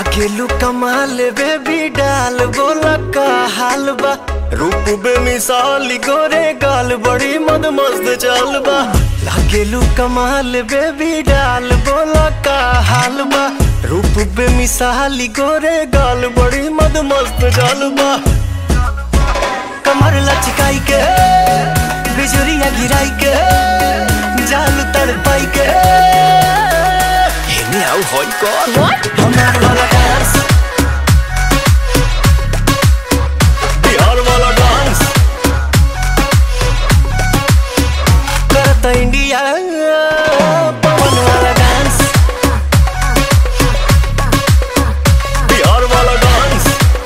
लागेलू कमाल बेबी डाल बोला का हाल बा रूप बेमिसाल गोरे गाल बड़ी मद मस्त चाल बा लागेलू कमाल बेबी डाल बोला का हाल बा रूप बेमिसाल गोरे गाल बड़ी मद मस्त चाल बा कमर लचकाई के बिजुरिया गिराई के जाल तड़पाई के हेने आउ होई कर What? हमार वाला डांस बिहार वाला डांस करता इंडिया पवन वाला डांस बिहार वाला dance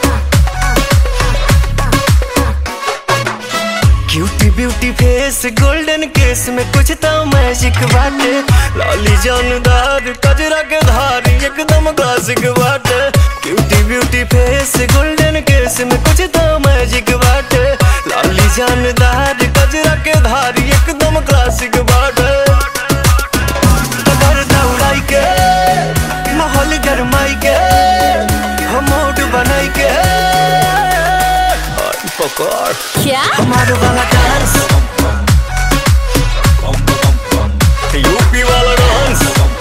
cutie beauty face golden case में कुछ तो मैजिक बाटे लाली जानदार कजरा के धारी एकदम क्लासिक बाटे cutie beauty face golden case में कुछ तो मैजिक बाटे लाली जानदार कजरा के धारी एकदम क्लासिक बाटे कबर दौड़ाई के माहौल गरमाई के हम मूड बनाई के आई पकड़ क्या हमारे वाला डांस यूपी वाला डांस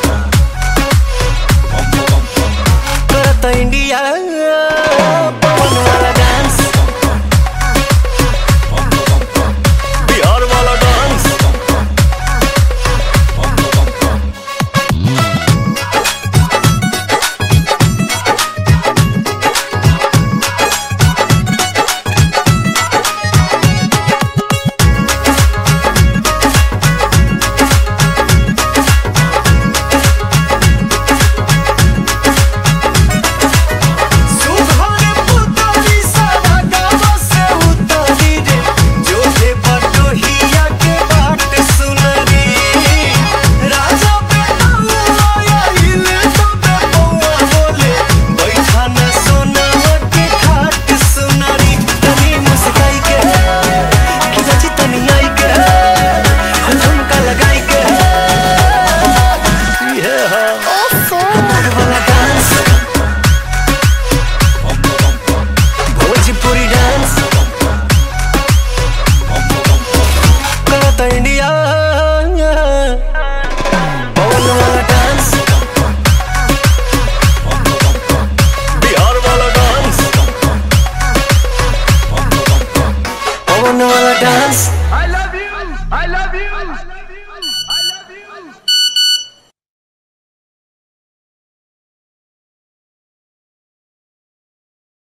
करता इंडिया पवन वाला डांस बिहार वाला डांस सुहाने पुतली सारा गाँव से उतरी रे जो है बटोहिया के बाट सुनरी राजा बेटा आया हिले तो बेपौआ बोले बैठा न सोना के खाट सुनरी तनी मुस्काई के खिलची तनी आई के झुमका लगाई के ये है ओफो हमार वाला डांस भोजपुरी डांस करता इंडिया पवन वाला डांस बिहार वाला डांस पवन वाला dance I love you. I love you.